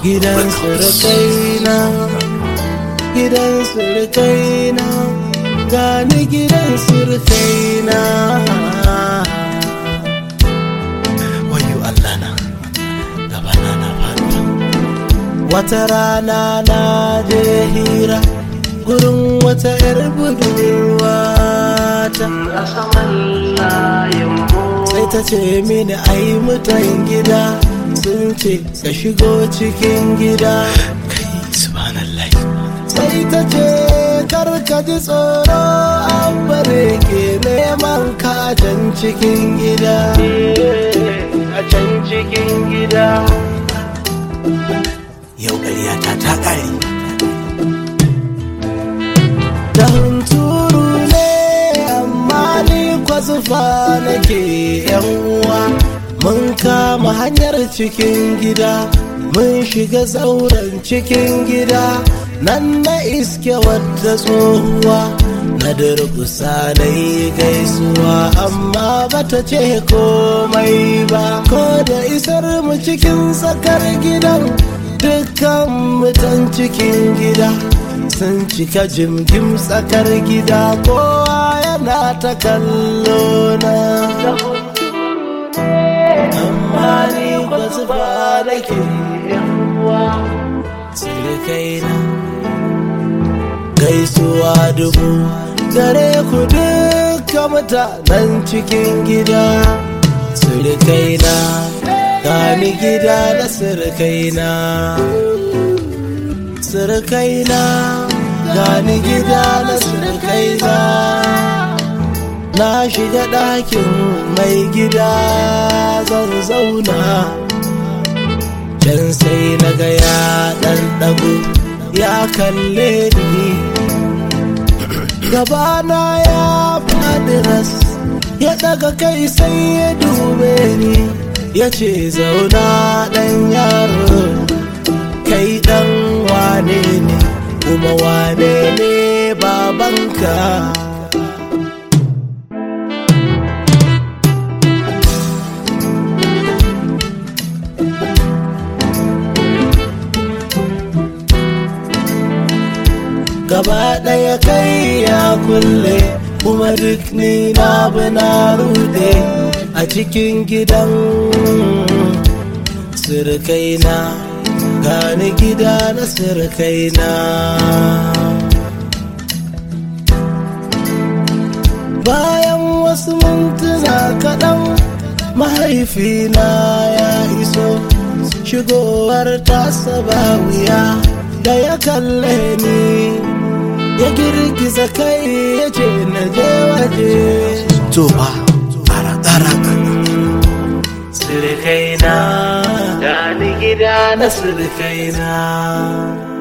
gidan surukaina gidan surukaina gani gidan surukaina wayo Allah na gabana na faɗuwa wata rana na je hira gurin wata 'yar budurwa ta sai ta ce mini ai mutan gida sun ce ka shigo cikin gida kai subhanallah sai ta ce kar ka ji tsoro an bare ke neman ka a can cikin gida a can cikin gida yau ƙaryata ta ƙare da hunturu ne amma ni kwazufa nake yan uwa mun kama hanyar cikin gida mun shiga zauren cikin gida nan na iske wadda tsohuwa na durkusa na yi gaisuwa amma bata ce komai ba ko da isar mu cikin tsakar gidan dukkan mutan cikin gida sun cika jimgim tsakar gida kowa yana ta kallo na amma ni ba zuba da ke yawa kaina gaisuwa dubu gare ku duka mutanen cikin gida surukaina gani gida da surukaina surukaina gani gida na surukaina na shiga ɗakin mai gida zan zauna can sai na ga ya ɗan ɗago ya kalle ni gabana ya faɗi ras ya ɗaga kai sai ya dube ni ya ce zauna ɗan yaro kai ɗan wane ne kuma wane ne babanka gaba ɗaya kai ya kulle kuma duk ni na na rude a cikin gidan sirkaina gani gida na sirkaina bayan wasu mintuna kaɗan mahaifina ya iso shigowar tasa ba wuya da ya kalle ni ya girgiza kai ya ce na je waje to ba ƙara ƙara sirikaina gani gida na sirikaina